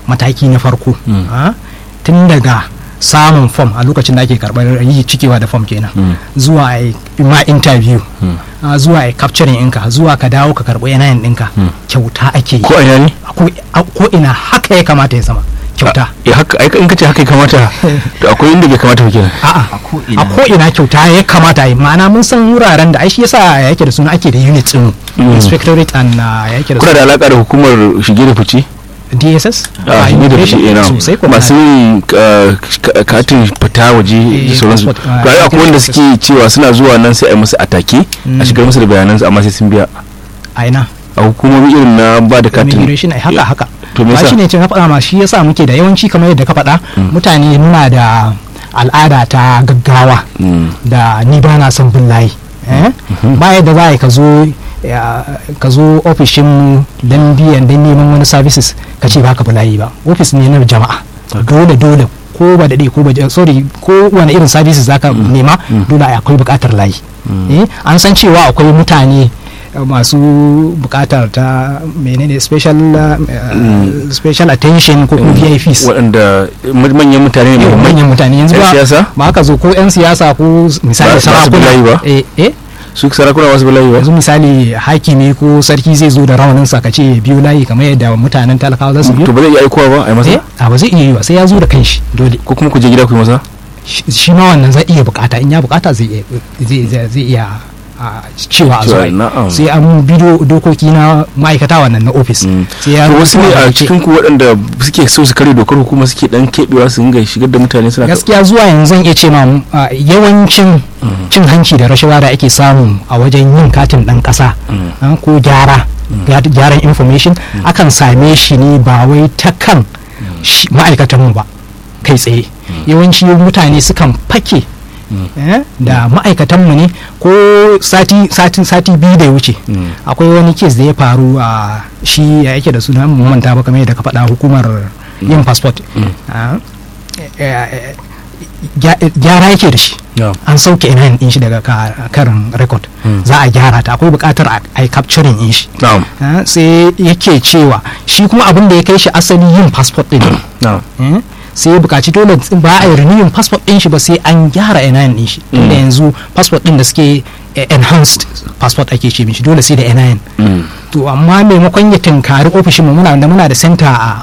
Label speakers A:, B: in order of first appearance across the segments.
A: mataki na farko ah, tun daga samun fom a lokacin da ake karɓar yi cikewa da fom kenan zuwa a yi ma interview ah, zuwa a yi capturing ɗinka zuwa ka dawo ka karɓi yanayin ɗinka kyauta ake yi
B: ko a ina ne
A: A ko- a ko ina haka ya kamata ya zama kyauta
B: Eh, haka ai in kace haka ya kamata to akwai inda bai kamata ba kenan
A: a'a
C: a ko ina
A: a ko ina kyauta ya kamata yi ma'ana mun san wuraren da ai shi yasa yake da suna ake da unit din inspectorate and uh, yake da
B: kuna da
A: suna
B: alaka da hukumar shige da fice
A: DSS
B: a shige da fice
A: immigration
B: ina
A: sosai kuma
B: masu yin uh, ka- katin fita waje
A: Eh,
B: da sauransu
A: passport, ah,
B: to ai akwai wanda
A: passport.
B: suke cewa suna zuwa nan sai a yi musu atake a shigar musu da bayanansu amma sai sun biya
A: a ina
B: a hukumomi irin na ba da katin
A: immigration ai haka haka
B: to me
A: ba
B: yasa
A: shi ne ce na faɗa ma shi yasa muke da yawanci kamar yadda ka faɗa mutane muna da al'ada ta gaggawa
B: Mm.
A: da ni ba na son bin layi eh? ba yadda za a yi ka zo ya- ka zo ofishin don biyan don neman wani services ka ce ba ka bi layi ba ofis ne na jama'a dole dole ko ba daɗe ko ba sorry ko wani irin services za ka nema dole akwai buƙatar layi eh? an san cewa akwai mutane eh, masu buƙatar ta menene special uh, uh, special attention ko kuma VIPs
B: waɗanda ma- manyan mutane ne
A: yau
B: muhimmai.
A: manyan mutane yanzu
B: Yan
A: ba
B: siyasa?
A: ba ka zo ko 'yan siyasa ko misali
B: Ba- ba su
A: sarakuna
B: bulayi ba?
A: eh eh
B: su sarakuna wasu bala'i ba
A: yanzu misali hakimi ko sarki zai zo da rawanin sa ka ce biyu layi kamar yadda mutanen talakawa za su
B: to
A: biyu
B: ba zai iya aikowa ba a yi masa
A: eh a ba zai iya yi ba sai ya zo da kanshi dole
B: ko kuma ku je gida ku yi masa
A: shi shi ma wannan zai iya bukata in ya bukata zai iya zai zai zai iya a, cewa a zo
B: Cewa,
A: a yi.
B: na'am.
A: sai an bi do- dokoki na ma'aikata wannan na ofis
B: Mm.
A: sai ya
B: to wasu ne a
A: rubuta
B: cikin ku waɗanda suke so su kare dokar hukuma suke dan keɓewa su dinga shigar da mutane suna
A: gaskiya zuwa yanzu zan iya ce ma a, yawancin cin hanci da rashawa da ake samu a wajen yin katin dan kasa a, ko gyara gyar- gyaran information akan same shi ne ba wai ta kan shi- ma'aikatanmu ba kai tsaye yawanci mutane sukan fake eh, da ma'aikatanmu ne ko sati sati sati biyu da ya wuce akwai wani kes da ya faru a shi ya yake da suna mun manta ba kamar yadda ka faɗa hukumar yin passport Ah, eh, eh, gya- gyara yake da shi
B: Yeah.
A: an sauke ina din shi daga ka- karin record za a gyara ta akwai buƙatar a a yi capturing din shi
B: na'am
A: Ah, sai yake cewa shi kuma abin da ya kai shi asali yin passport din ne.
B: na'am
A: Eh, sai ya buƙaci dole ba a yi renewing passport din shi ba sai an gyara NIN din shi tunda yanzu passport din da suke eh, enhanced passport ake ce mishi dole sai da NIN
B: Mm.
A: to amma maimakon ya tunkari ofishin mu muna da muna da center a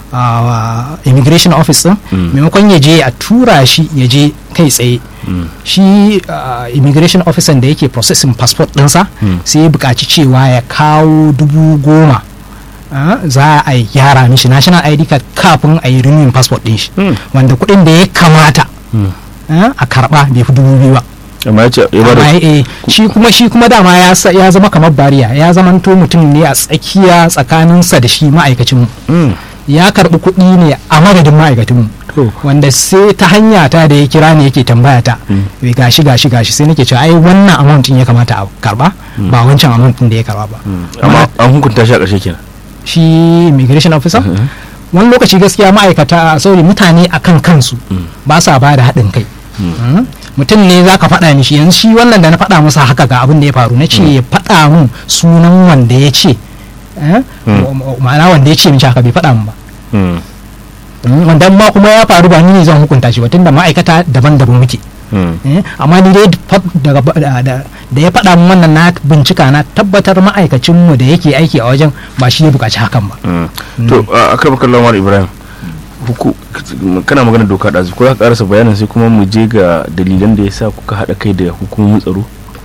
A: a immigration office din maimakon ya je a tura shi ya je kai tsaye shi uh, immigration officer da yake processing passport ɗinsa sai ya buƙaci cewa ya kawo dubu goma ah, za a yi gyara mishi national id card kafin a yi renewing passport ɗin shi
B: Mm.
A: wanda kuɗin da ya kamata ah, a karɓa bai fi dubu biyu ba
B: amma ya ce ya ba
A: amma
B: da
A: eh, shi kuma shi kuma dama ya sa- ya zama kamar bariya ya zamanto mutum ne a tsakiya tsakaninsa da shi ma'aikacin mu
B: Mm.
A: ya karbi kuɗi ne a madadin ma'aikacin mu
B: To.
A: wanda sai ta hanya ta da ya kira ne yake tambaya ta "Eh, gashi gashi gashi sai nake cewa ai wannan amount din ya kamata a karba ba wancan amount din da ya karba ba
B: amma an hukunta shi a ƙarshe kenan
A: shi immigration officer wani lokaci gaskiya ma'aikata sorry mutane akan kansu ba sa ba da haɗin kai Mm. mutum ne za ka faɗa mishi yanzu shi wannan da na faɗa masa haka ga abin da ya faru na ce ya faɗa mun sunan wanda ya ce eh, ma- ma'ana wanda ya ce mishi haka bai faɗa mun ba
B: Mm.
A: Mm, wanda ma kuma ya faru ba ni ne zan hukunta shi ba tunda ma'aikata daban-daban muke
B: Mm.
A: Eh, amma ni dai fa- daga ba- da da- da ya faɗa min wannan na bincika na tabbatar ma'aikacinmu da yake aiki a wajen ba shi ya buƙaci hakan ba
B: Mm. to a kan bakar lamar ibrahim huku kana magana doka da ko za ka karasa bayanin sai kuma mu je ga dalilan da ya sa kuka haɗa kai da hukumomin tsaro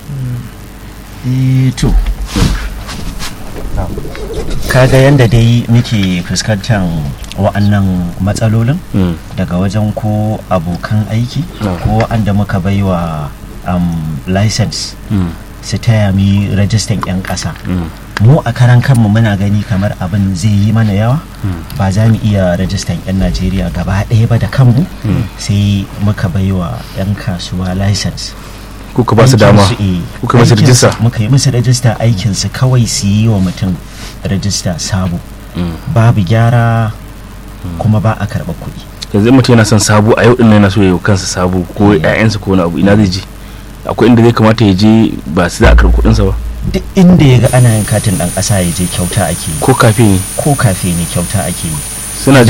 C: Eh, to kaga yadda dai muke fuskantar wa'annan matsalolin
B: Mm.
C: daga wajen ko abokan aiki
B: Ah.
C: ko wa'anda muka baiwa um, license
B: Mm.
C: su taya mi rajistan 'yan ƙasa
B: Mm.
C: mu a karan kanmu muna gani kamar abin zai yi mana yawa ba za mu iya rajistan 'yan najeriya gaba ɗaya ba da kanmu sai muka baiwa 'yan kasuwa license
B: kuka ba su dama
C: Aikinsu, eh,
B: kuka masu
C: aikinsu-
B: rijista
C: muka yi musu rajista aikinsu kawai su yi wa mutum rajista sabo
B: Mm.
C: babu gyara kuma ba a karɓar kuɗi
B: yanzu in mutum yana son sabo a yau din nan yana so ya yi wa kansa sabo ko ƴaƴansa ko wani abu ina zai je akwai inda zai kamata ya je ba su za a karɓi kuɗinsa ba
C: duk inda ya ga ana yin katin ɗan ƙasa ya je kyauta ake yi
B: ko kafe ne
C: ko kafe ne kyauta ake yi
B: suna